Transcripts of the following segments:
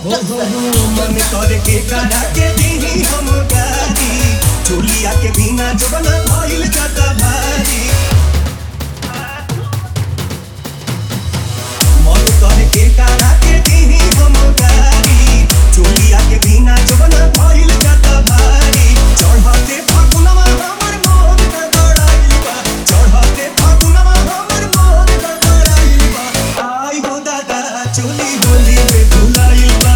production. मन करे के करा के दीही हम गारी चोलिया के बिना जबन भइल जाता भारी मन करे के करा के दीही हम गारी चोलिया के बिना जबन भइल जाता भारी चढ़ते फागुनमा हमर मोर का दौड़ाइल बा चढ़ते फागुनमा हमर मोर का दौड़ाइल बा आई हो दादा चोली होली में भुलाइल बा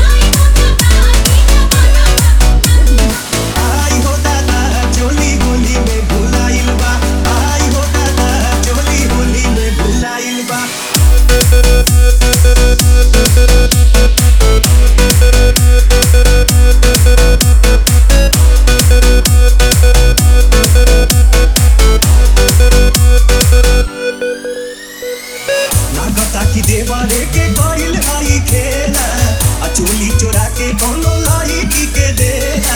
आई हो दादा चोली होली में भुलाइल बा आई हो दादा चोली होली में भुलाइल बा लागता कि देवारे के गइल हाई खेला आ चोली चोरा के कोनो लड़की के देला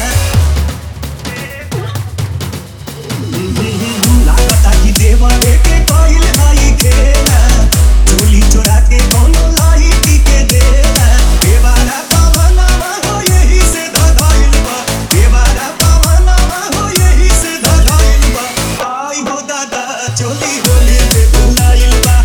लागता कि देवारे के गइल हाई खेला चोली चोरा के कोनो लड़की के देला देवारा पवनवा हो यही से धधइल बा देवारा पवनवा हो यही से धधइल बा आई हो दादा चोली होली में भुलाइल बा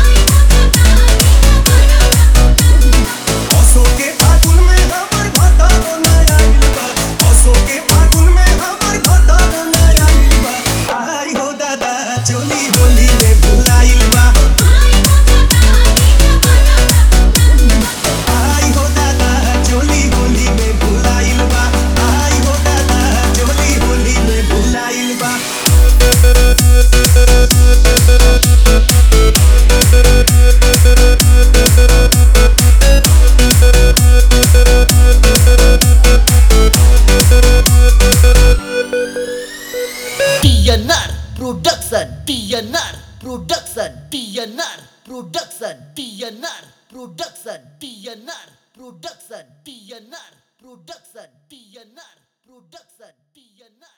असो के फागुन में हमर भतारो न आइल बा असो के फागुन में हमर भतारो न आइल बा आई हो दादा चोली होली में भुलाइल बा आई हो दादा चोली होली में भुलाइल बा आई हो दादा चोली होली में भुलाइल बा TNR production. TNR production. TNR production. TNR production. TNR production. TNR production. TNR production. TNR